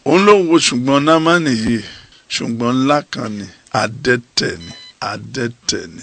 òun ló wo ṣùgbọ́n námánì yìí ṣùgbọ́n ńlá kan ni adẹ́tẹ̀ ni adẹ́tẹ̀ ni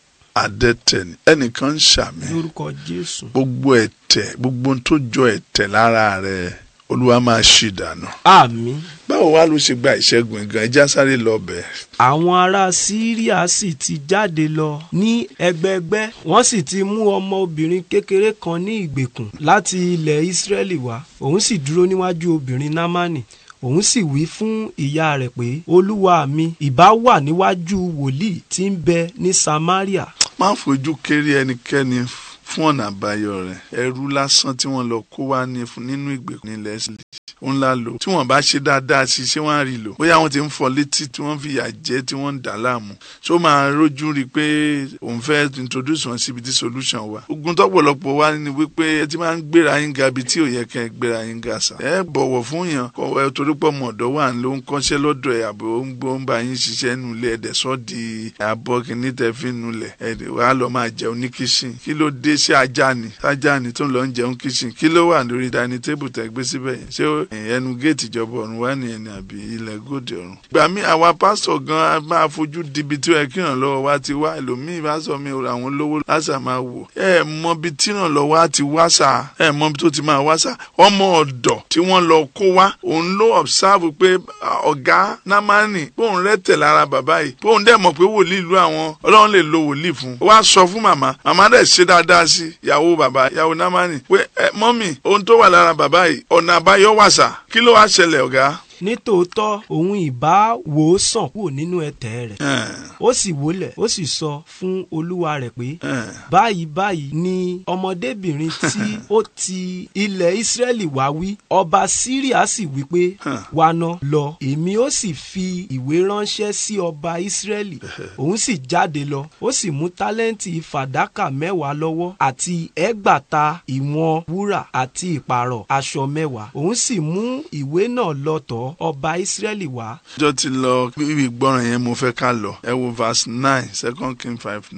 adẹ́tẹ̀ ni ẹnìkan ń ṣàmì lórúkọ jésù gbogbo ẹ̀tẹ̀ gbogbo ohun tó jọ ẹ̀tẹ̀ lára rẹ̀ olúwa máa ṣì dànù. àmín báwo wá ló ṣe gba ìṣẹ́gun gan ẹja sáré lọ bẹ̀. àwọn ará síríà sì ti jáde lọ ní ẹgbẹẹgbẹ́ wọ́n sì ti mú ọmọbìnrin kékeré kan ní ìgbèkùn láti ilẹ̀ ìsírẹ́lì wá òun sì dúró níwájú obìnrin námánì òun sì wí fún ìyá rẹ̀ pé olúwa mi ìbá wà níwájú wòlíì tí ń bẹ ní samaria má fojú kéré ẹnikẹ́ni fún ọ̀nà àbáyọ rẹ̀ ẹrú lásán tí wọ́n lọ kó wá ní fún nínú ìgbèkùn nílẹ̀ Ísírẹ́lì ó ńlá lò tí wọ́n bá ṣe dáadáa sí ṣé wọ́n á rí lò bóyá wọ́n ti ń fọ létí tí wọ́n fi yà jẹ tí wọ́n ń dà láàmú ṣó máa rójú rí i pé òun fẹ́ introduce wọn síbi tí solution wà ogun tọ́pọ̀lọpọ̀ wá ní wípé ẹ ti máa ń gbéra yín ga ibi tí ò yẹ kẹ́ ẹ gbéra yín ga sà ẹ bọ̀wọ̀ fún yàn kọ ẹ torí pọ̀ mọ̀ ọ̀dọ́ wà ló ń kọ́ṣẹ́ lọ́dọ̀ ẹ̀ àbò ó ń gbó ń bá yín ṣiṣẹ́ nulẹ̀ ẹ̀dẹ̀ sọ́ di àbọ̀ kìíní tẹ́ fi nulẹ̀ ẹ̀dẹ̀ wàá lọ máa jẹun ní kíṣìn kí ló dé sí ajá ni ajá ni tó ń lọ ń jẹun kíṣìn kí ló wà lórí dining table tẹ́ gbé síbẹ̀ yẹn ṣé ẹnu géètì ìjọba ọ̀run wá nìyẹn ni àbí ilẹ̀ gòdì ọ̀run. ìgbà mi àwa pásítọ̀ gan a máa fojú dibi tí ẹ kí ìrànlọ́wọ́ wa ti wá ẹlòmíì bá sọ mi àwọn lówó lásà máa wò. ẹ mọ bí tí ìrànlọ́wọ́ á ti wá sà ẹ mọ bí tó ti máa wá sà ọmọ ọ̀dọ̀ tí wọ́n lọ kó wá òun ló observe pé ọ̀gá námánì bóun rẹ́tẹ̀ lára bàbá yìí bóun dẹ̀ mọ̀ pé wòlíì ìlú àwọn ọlọ́run lè lo wòlíì fún un. ó wá sọ fún màmá màmá dẹ̀ ṣe dáadáa sí ìyàwó bàbá ìyàwó námánì pé ẹ mọ́mì ohun tó wà lára bàbá yìí ọ̀nà àbáyọ wà sà kí ló wá ṣẹlẹ̀ ọ̀gá. nítòótọ́ òun ìbá wò ó sàn kúrò nínú ẹ̀tẹ̀ rẹ̀ ó sì wólẹ̀ ó sì sọ fún olúwa rẹ̀ pé báyìí báyìí ni ọmọdébìnrin tí ó ti ilẹ̀ ìsírẹ́lì wá wí ọba síríà sì wí pé wá ná lọ èmi ó sì fi ìwé ránṣẹ́ sí ọba ìsírẹ́lì òun sì jáde lọ ó sì mú tálẹ́ǹtì fàdákà mẹ́wàá lọ́wọ́ àti ẹgbàata ìwọ̀n wúrà àti ìpààrọ̀ aṣọ mẹ́wàá òun sì mú ìwé náà lọ tọ̀ ọba ìsírẹ́lì wá. ọjọ́ ti lọ bí ìgbọràn yẹn mo fẹ́ ká lọ ẹ wo verse nine second king five